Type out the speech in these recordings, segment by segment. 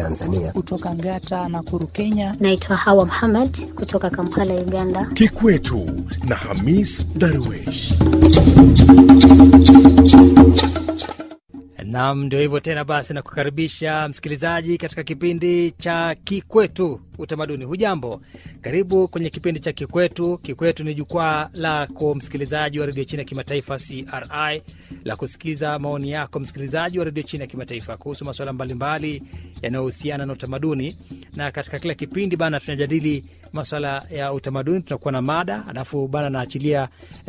Tanzania. Kutoka Ngata na Kuru, Kenya. Naitwa Hawa Muhammad kutoka Kampala, Uganda. Kikwetu na Hamis Darwesh. Nam, ndio hivyo tena. Basi na kukaribisha msikilizaji katika kipindi cha Kikwetu Utamaduni. Hujambo, karibu kwenye kipindi cha Kikwetu. Kikwetu ni jukwaa lako msikilizaji wa redio China ya kimataifa CRI la kusikiza maoni yako msikilizaji wa redio China ya kimataifa kuhusu masuala mbalimbali yanayohusiana na utamaduni. Na katika kila kipindi bana, tunajadili masuala ya utamaduni, tunakuwa na mada, alafu bana naachilia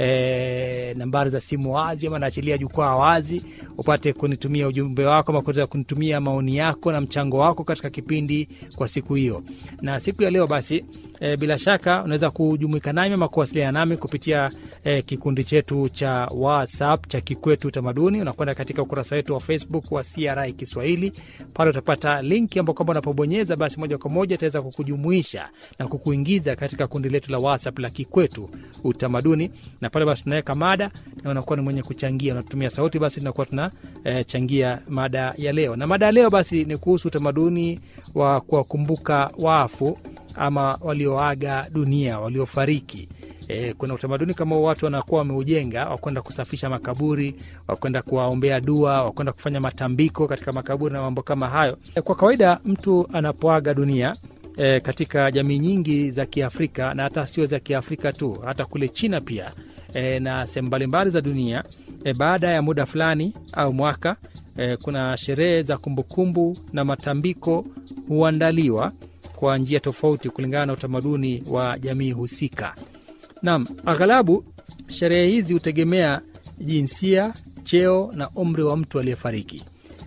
eh, nambari za simu wazi ama naachilia jukwaa wazi upate kunitumia ujumbe wako ama kuweza kunitumia maoni yako na mchango wako katika kipindi kwa siku hiyo. Na siku ya leo basi e, bila shaka unaweza kujumuika nami ama kuwasiliana nami kupitia e, kikundi chetu cha WhatsApp cha Kikwetu Utamaduni. Unakwenda katika ukurasa wetu wa Facebook wa CRI Kiswahili, pale utapata linki ambao kwamba unapobonyeza basi moja kwa moja itaweza kukujumuisha na kukuingiza katika kundi letu la WhatsApp la Kikwetu Utamaduni, na pale basi tunaweka mada na unakuwa ni mwenye kuchangia, unatumia sauti, basi tunakuwa tuna e, changia mada ya leo. Na mada ya leo basi ni kuhusu utamaduni wa kuwakumbuka wafu ama walioaga dunia, waliofariki. E, kuna utamaduni kama watu wanakuwa wameujenga wakwenda kusafisha makaburi, wakwenda kuwaombea dua, wakwenda kufanya matambiko katika makaburi na mambo kama hayo. E, kwa kawaida mtu anapoaga dunia e, katika jamii nyingi za Kiafrika na hata sio za Kiafrika tu, hata kule China pia e, na sehemu mbalimbali za dunia e, baada ya muda fulani au mwaka e, kuna sherehe za kumbukumbu na matambiko huandaliwa kwa njia tofauti kulingana na utamaduni wa jamii husika. Naam, aghalabu sherehe hizi hutegemea jinsia, cheo na umri wa mtu aliyefariki.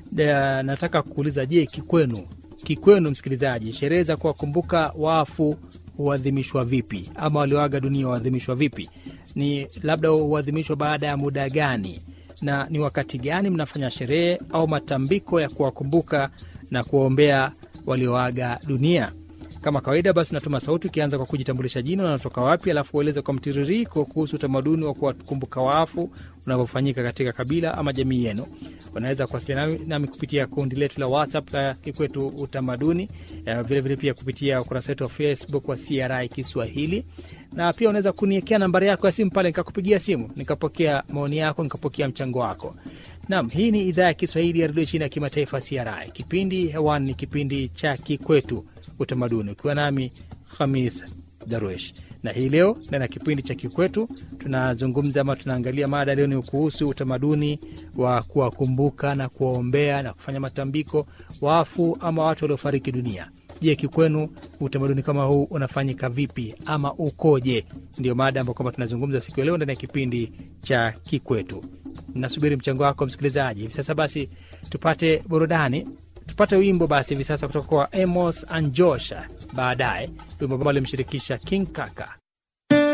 Nataka kuuliza, je, kikwenu, kikwenu msikilizaji, sherehe za kuwakumbuka wafu huadhimishwa vipi, ama walioaga dunia huadhimishwa vipi? Ni labda huadhimishwa baada ya muda gani, na ni wakati gani mnafanya sherehe au matambiko ya kuwakumbuka na kuwaombea walioaga dunia? Kama kawaida basi, unatuma sauti ukianza kwa kujitambulisha jina, unatoka wapi, alafu ueleze kwa mtiririko kuhusu utamaduni wa kuwakumbuka wafu unavyofanyika katika kabila ama jamii yenu. Unaweza kuwasiliana nami, nami kupitia kundi letu la WhatsApp la Kikwetu Utamaduni, vilevile vile pia kupitia ukurasa wetu wa Facebook wa CRI Kiswahili, na pia unaweza kuniekea nambari yako ya simu pale, nikakupigia simu nikapokea maoni yako, nikapokea mchango wako. Naam, hii ni idhaa ya Kiswahili ya redio China ya kimataifa CRI. Kipindi hewani ni kipindi cha Kikwetu Utamaduni, ukiwa nami Khamis Darwesh na hii leo ndani ya kipindi cha Kikwetu tunazungumza ama tunaangalia mada leo ni kuhusu utamaduni wa kuwakumbuka na kuwaombea na kufanya matambiko wafu ama watu waliofariki dunia. Je, kikwenu utamaduni kama huu unafanyika vipi ama ukoje? Ndio mada ambayo kwamba tunazungumza siku ya leo ndani ya kipindi cha Kikwetu. Nasubiri mchango wako msikilizaji. Hivi sasa basi tupate burudani, tupate wimbo basi hivi sasa kutoka kwa Amos Anjosha, baadaye wimbo ambao alimshirikisha King Kaka.